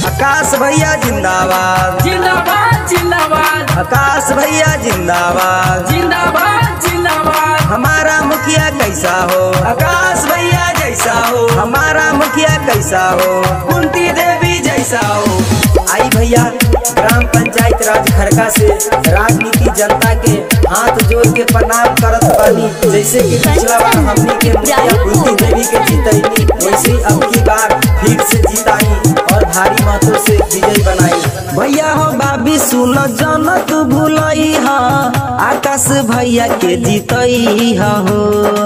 आकाश भैया जिंदाबाद जिंदाबाद जिंदाबाद आकाश भैया जिंदाबाद जिंदाबाद जिंदाबाद हमारा मुखिया कैसा हो आकाश भैया जैसा हो हमारा मुखिया कैसा हो कुंती देवी जैसा हो आई भैया ग्राम पंचायत राज खरका से राजनीति जनता के हाथ जोड़ के प्रणाम करत बानी जैसे कि पिछला बार हमनी के मुखिया कुंती देवी के जीतैनी वैसे ही अब की बार फिर से जीताई और भारी मतों से विजय बनाई भैया हो बाबी सुन जन तू भूलई हा आकाश भैया के जीतई हा हो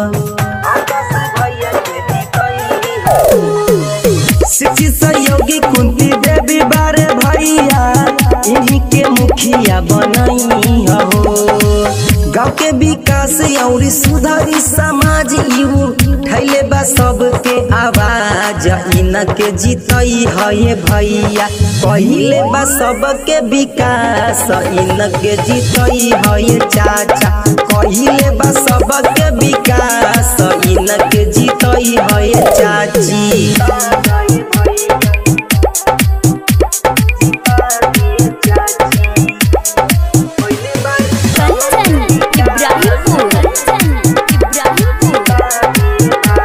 शिक्षित सहयोगी कुंती देवी बारे भैया इन्हीं के मुखिया बनई हो गाँव के विकास और सुधारी समाज यू ठैले बा सबके आवाज इनके जीतई है भैया पहिले बा सबके विकास इनके जीतई है चाचा कहिले बा सबके विकास इनके जीतई है चाची कंचन इब्राहिमपुर कंचन इब्राहिमपुर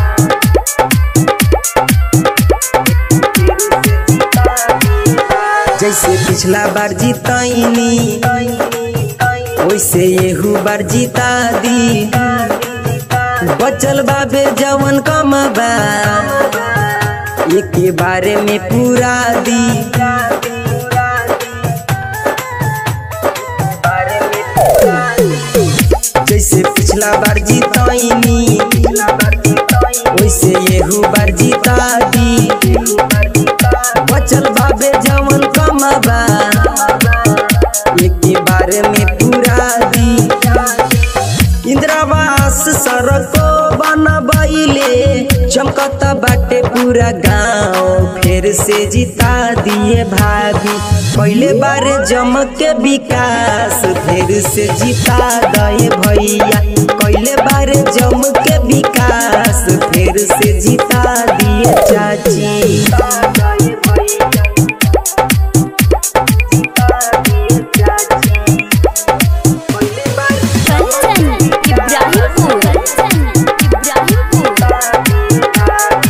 जैसे पिछला बार जीतनी वैसे येहू बार जीता दी बचल बाबे जवन कमबा एक बारे में पूरा दी जैसे पिछला बार जीतनी वैसे येहू बार जीता दी बचल बाबे जवन कमबा एक बारे में पूरा दी इंदिरावास सड़को बनबैले चमकत बाटे पूरा गांव फिर से जिता दिए भाभी पहले बारे जमक के विकास फिर से जिता गए भैया पहले बारे जम के विकास फिर से जिता दिए चाची कंचन इब्राहिमपुर कंचन इब्राहिमपुर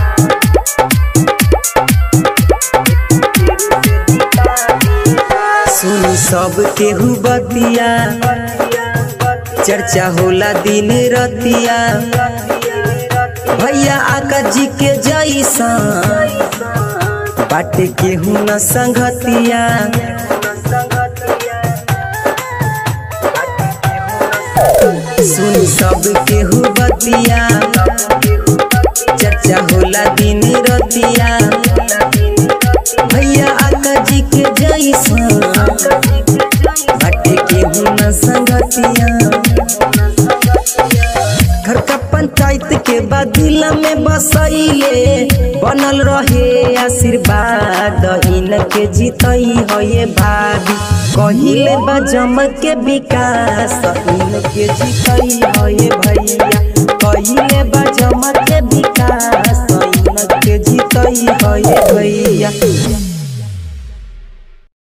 सुन सब केहू बतिया चर्चा होला दिन रतिया भैया आका जी के जैसा बाटे केहू न संगतिया सुन सब केहू बतिया चर्चा होला दिन रतिया भैया आका जी के जैसा बाटे केहू न संगतिया घर का पंचायत के बदिल में बसैले बनल रहे आशीर्वाद इनके जीतई है भाभी कहिले बा जम के विकास इनके जीतई है भैया कहिले बा जम के विकास